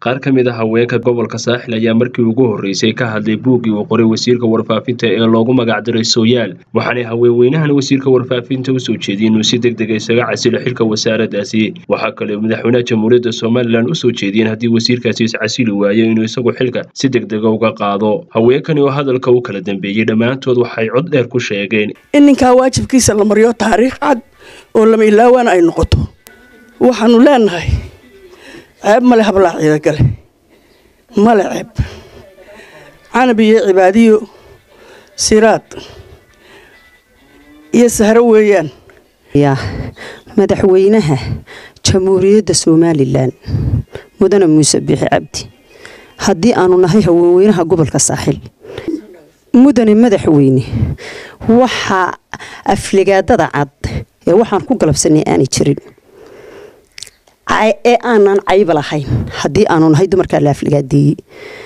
qaar ka mid a haweenka gobolka saaxil ayaa markii ugu horreysay ka hadlay buuggii uu qoray wasiirka warfaafinta ee loogu magacdiray sooyaal waxaanay haweenweynahan wasiirka warfaafinta usoo jeediyey inuu si deg dega isaga casilo xilka wasaaraddaasi waxaa kale madaxweynaha jamhuuriyadda somalilan usoo jeediyeen haddii wasiirkaasi iscasili waayo inuu isagu xilka si deg dega uga qaado haweenkani oo hadalka u kala dambeeyey dhammaantood waxay cod dheer ku sheegeen in ninkaa waajibkiisa la mariyo taariikh cad oo lama ilaawaan ay noqoto waxaanu leenahay ceeb male hablaa ciidagale male ceeb canab iyo cibaadiyo siraad iyo sahro weeyaan yaa madaxweynaha jamhuuriyadda somalilan mudane muuse biixi cabdi haddii aanu nahay haweenweynaha gobolka saaxil mudane madaxweyne waxaa afligaadada cad ee waxaan ku galabsanay aanay jirin ee aanan cayba lahayn haddii aanu nahay dumarkaa la afligaadeeyey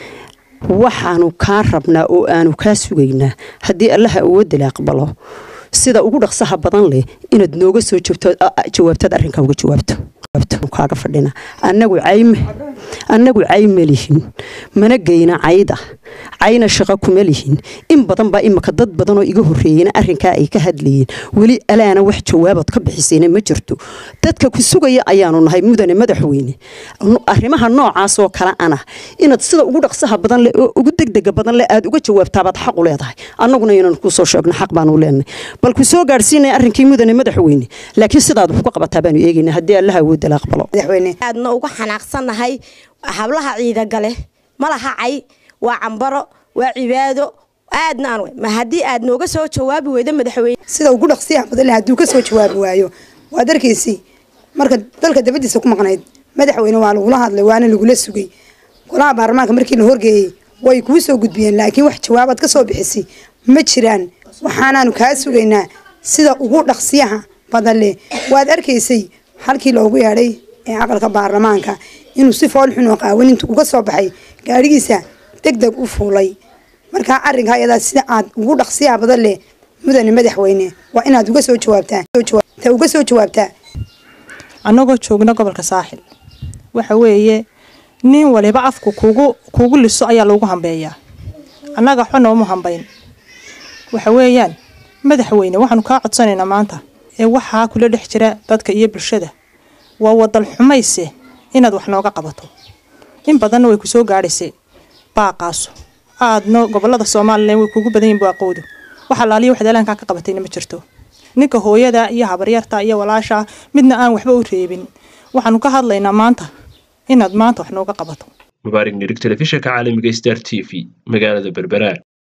waxaanu kaa rabnaa oo aanu kaa sugaynaa haddii allaha awoodala aqbalo sida ugu dhaqsaha badan leh inaad nooga soo jawaabtaad arrinkaa uga jawaabto kaaga fadhina annagu cayme annagu cay ma lihin mana geyna cayda cayna shaqo kuma lihin in badan baa imika dad badan oo iga horreeyena arrinkaa ay ka hadlayeen weli alaana wax jawaabood ka bixisayna ma jirto dadka ku sugaya ayaanu nahay mudane madaxweyne arrimaha noocaasoo kale ana inaad sida ugu dhaqsaha badan leh oo ugu degdega badan leh aad uga jawaabtaabaad xaq u leedahay annaguna inaan kusoo sheegno xaq baanu leenahay bal ku soo gaadhsiinaya arrinkii mudane madaxweyne laakiin sidaad wax ku qabataa baanu eegayna haddii allaha awoodala aqbalo aadna uga xanaaqsannahay hablaha ciidagale malaha cay waa cambaro waa cibaado aadna aan ma haddii aad nooga soo jawaabi weydo madaxweyne sida ugu dhaqsiyaha badan hadduu ka soo jawaabi waayo waa darkiisii marka dalka dabadiisa ku maqnayd madaxweyne waa lagula hadlay waana lagula sugay golaha baarlamaanka markii la horgeeyey way kuu soo gudbiyeen laakiin wax jawaabaad ka soo bixisay ma jiraan waxaanaanu kaa sugaynaa sida ugu dhaqsiyaha badan leh waad arkaysay halkii loogu yeedhay ee aqalka baarlamaanka inuu si foolxun oo qaawan intu uga soo baxay gaadhigiisa deg deg u fuulay markaa arrinkaa iyadaa sida aad ugu dhaqsiyaa badan leh mudane madaxweyne waa inaad uga soo jawaabtaa uga soo jawaabtaa annagoo joogna gobolka saaxil waxa weeye nin waliba afku kugu kugu liso ayaa loogu hambeeyaa annaga xo nooma hambayn waxa weeyaan madaxweyne waxaanu kaa codsanaynaa maanta ee waxaa kula dhex jira dadka iyo bulshada waa wadal xumayse inaad wax nooga qabato in badanna way ku soo gaadhaysay baaqaaso aadna gobolada somalilan way kugu badan yihin baaqowdu wax alaaliya waxaad eelaankaa ka qabatayna ma jirto ninka hooyada iyo habaryarta iyo walaasha midna aan waxba u reebin waxaanu ka hadlaynaa maanta inaad maanta wax nooga qabato mubaarig nirig telefishinka caalamiga star t v magaalada berbera